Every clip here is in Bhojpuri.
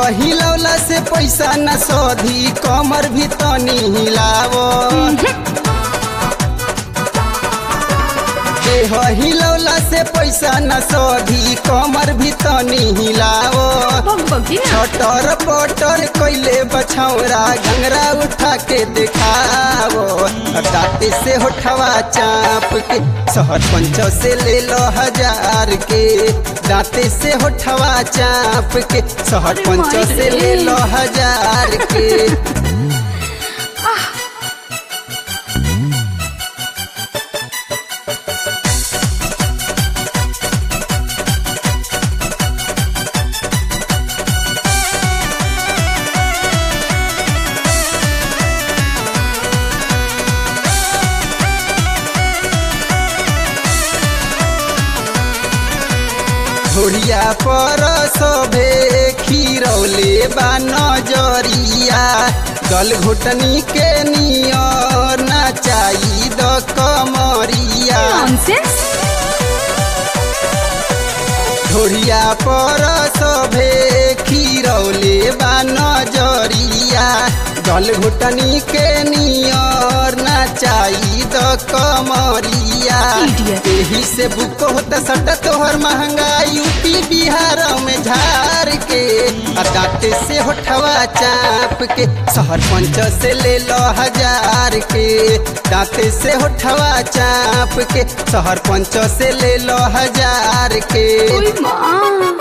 हिलौला से पैसा न सोधी कमर भी तनी हिलावो देह हिलौला से पैसा न सोधी कमर भी तनी हिलावो बग बगी ना छटर पटर कैले बछौरा घंगरा उठा के दिखावो दाते से होठवा चाप के शहर पंच से ले लो हजार के दाते से होठवा चाप के शहर अरे पंच माई से रे। ले लो हजार के घोड़िया पर सभे खीरौले बा नजरिया गल घुटनी के नियर नचाई द कमरिया नॉनसेंस घोड़िया पर सभे खीरौले बा नजरिया गल घुटनी के नियर नचाई द कमरिया Idiot. एही से बुक होता सट तोहर महंगा यूपी बिहार में झार के आ दांते से होठवा चाप के शहर पंच से ले लो हजार के दांते से होठवा चाप के शहर पंच से ले लो हजार के ओय माँ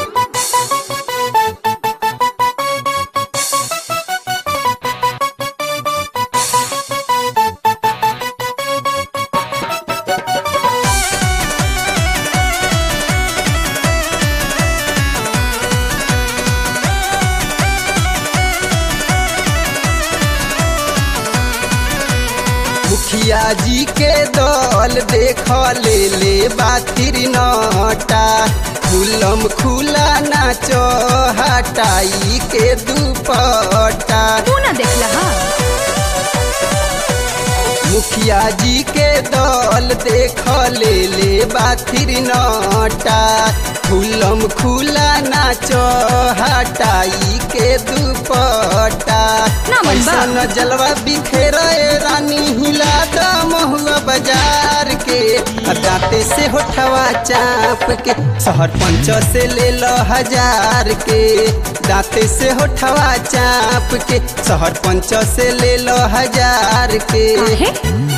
मुखिया जी के दल देख ले ले बातिर नटा खुलम खुला नाचो हटाई के दुपट्टा तू ना देखला हा मुखिया जी के दल देख ले ले बातिर नटा खुलम खुला नाचो हटाई के दुपट्टा ना मन बा। ऐसन जलवा बिखेर रानी हिला द महुआ बाजार के आ दांते से होठवा चाप के शहर पंच से ले लो हजार के दांते से होठवा चाप के शहर पंच से ले लो हजार के काहे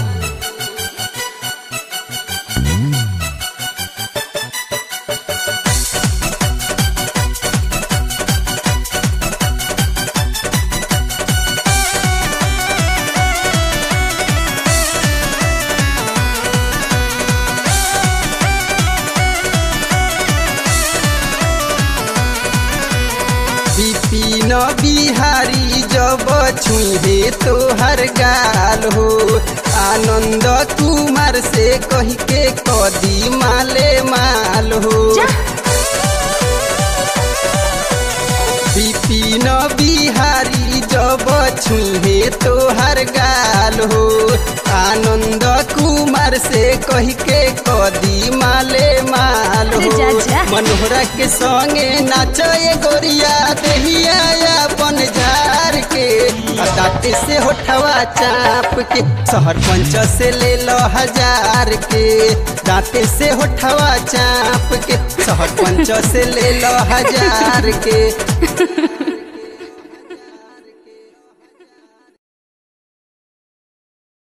विपिन बिहारी जब छुहे तोहर गाल हो आनंद कुमार से कह के कदी माले माल हो जा विपिन बिहारी जब छुहे तोहर गाल हो आनंद कुमार से कह के कदी माले माल अरे हो जा, जा। मनोहरा के संगे नाचे गोरिया देहिया अपन झार के आ दांते से होठवा चाप के शहर पंच से ले लो हजार के दांते से होठवा चाप के शहर पंच से ले लो हजार के